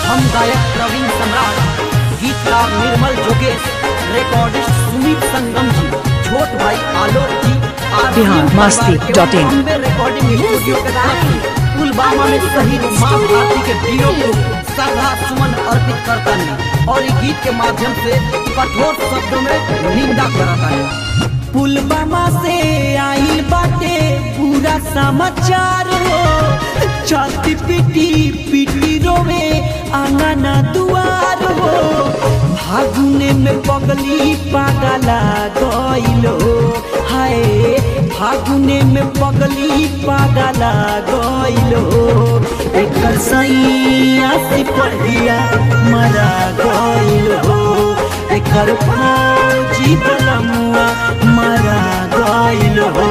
हम गायक प्रवीण सम्राट गीतकार निर्मल जोगेश रिकॉर्डिस्ट सुमित संगम जी छोट भाई आलोक जी आर बिहार डी मस्ती परिवार डॉट इन। एवं बॉम्बे रिकॉर्डिंग स्टूडियो के तरफ से पुलवामा में शहीद माँ भारती के वीरों को श्रद्धा सुमन अर्पित करता है और इस गीत के माध्यम से कठोर शब्दों में निंदा करता है पुलवामा से आइल बाटे पूरा समाचार हो छाती पिटी पिटी रोवे आंगना दुआर हो फागुने में पगली पागला गइलो हाय फागुने में पगली पागला गइलो एकर सैया से पढ़िया मरा गइलो एकर फौजी बलमुआ मरा गइल हो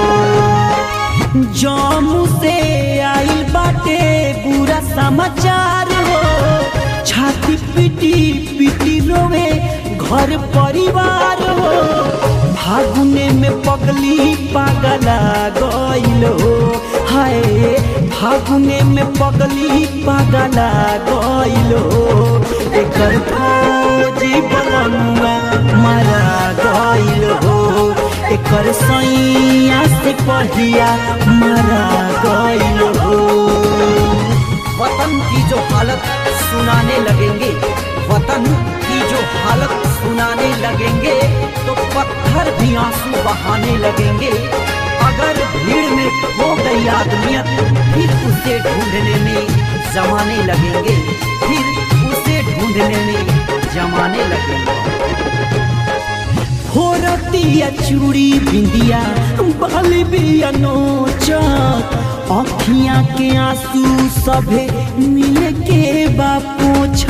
जम्मू से आइल बाटे बुरा समाचार हो छाती पिटी पिटी रोवे घर परिवार हो फागुने में पगली पागला गइल हो हाय फागुने में पगली पागला गइल हो एकर फौजी बलमुआ मारा गइल हो एकर सैया से पढ़िया मारा गइल हो वतन की जो हालत सुनाने लगेंगे वतन की जो हालत सुनाने लगेंगे तो पत्थर भी आंसू बहाने लगेंगे अगर भीड़ में खो गई आदमियत फिर उसे ढूंढने में जमाने लगेंगे फिर उसे ढूंढने में जमाने लगेंगे फोरतिया चूड़ी बिंदिया बाल बिया नोचत अखियां के आंसू सभे मिले के बापोछ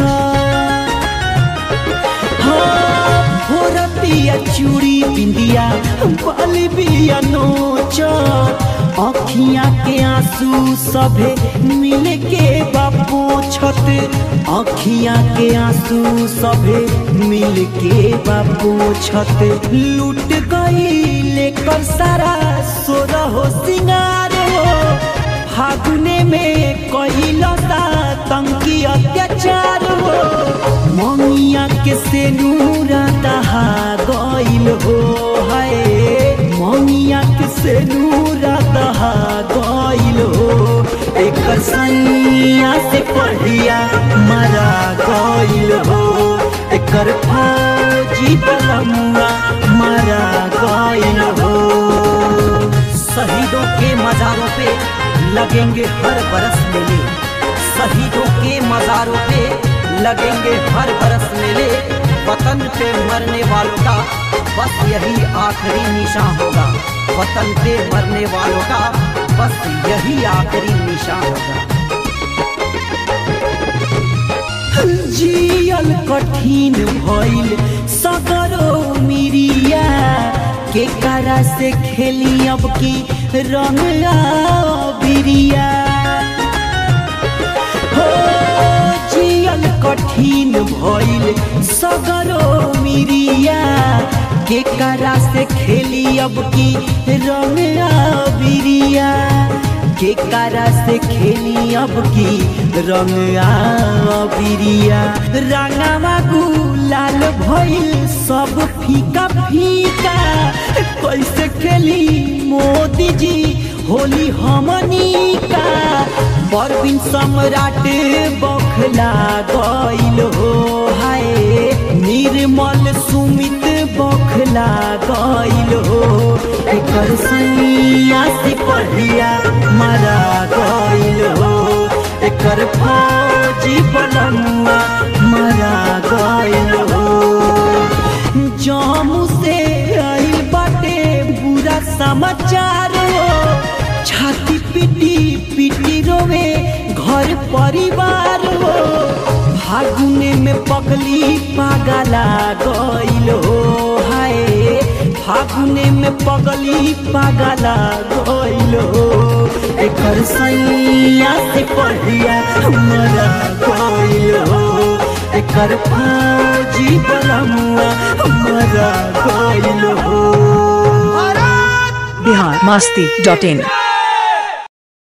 फोरतिया चूड़ी बिंदिया बाल बिया नोचत अखियां के आंसू सभे मिले के बापोछत अखियां के आंसू सभे मिल के बापोछत लूट गई लेकर सारा सोरा हो सिंगार हो फागुने में कहिलता तंकी अत्याचार हो ममिया के से नूरा दहा गइल हो हाय ममिया के से नूरा दहा गइल हो एकर सैया से पढ़िया मरा गइल हो एकर फौजी बलमुआ मरा गइल हो शहीदों के मजारों पे लगेंगे हर बरस मेले शहीदों के मजारों पे लगेंगे हर बरस मेले वतन पे मरने वालों का बस यही आखिरी निशान होगा वतन पे मरने वालों का बस यही आखिरी निशान होगा जियल कठिन भइल सगरो मिरिया के करा से खेली अब की रंग बिरिया हो जियल कठिन भइल सगरो मिरिया के करा से खेली अब की रंग बिरिया के करा से खेली अब की रंग बिरिया रंगवा गुलाल भइल सब फीका फीका कैसे खेली मोदी जी होली हमनी का परवीन सम्राट बखला गइल हो हाय निर्मल सुमित बखला गइल हो एकर सैया से पढ़िया मरा गइल हो एकर फौजी बलमुआ मरा गइल हो जम्मू से आइल बाटे बुरा समाचार हो छाती पिटी पिटी रोवे घर परिवार हो फागुने में पगली पागला गइल हो हाय फागुने में पगली पागला गइल हो एकर सैया से पढ़िया मरा गइल हो एकर फौजी बलमुआ मरा गइल हो बिहार मस्ती डॉट इन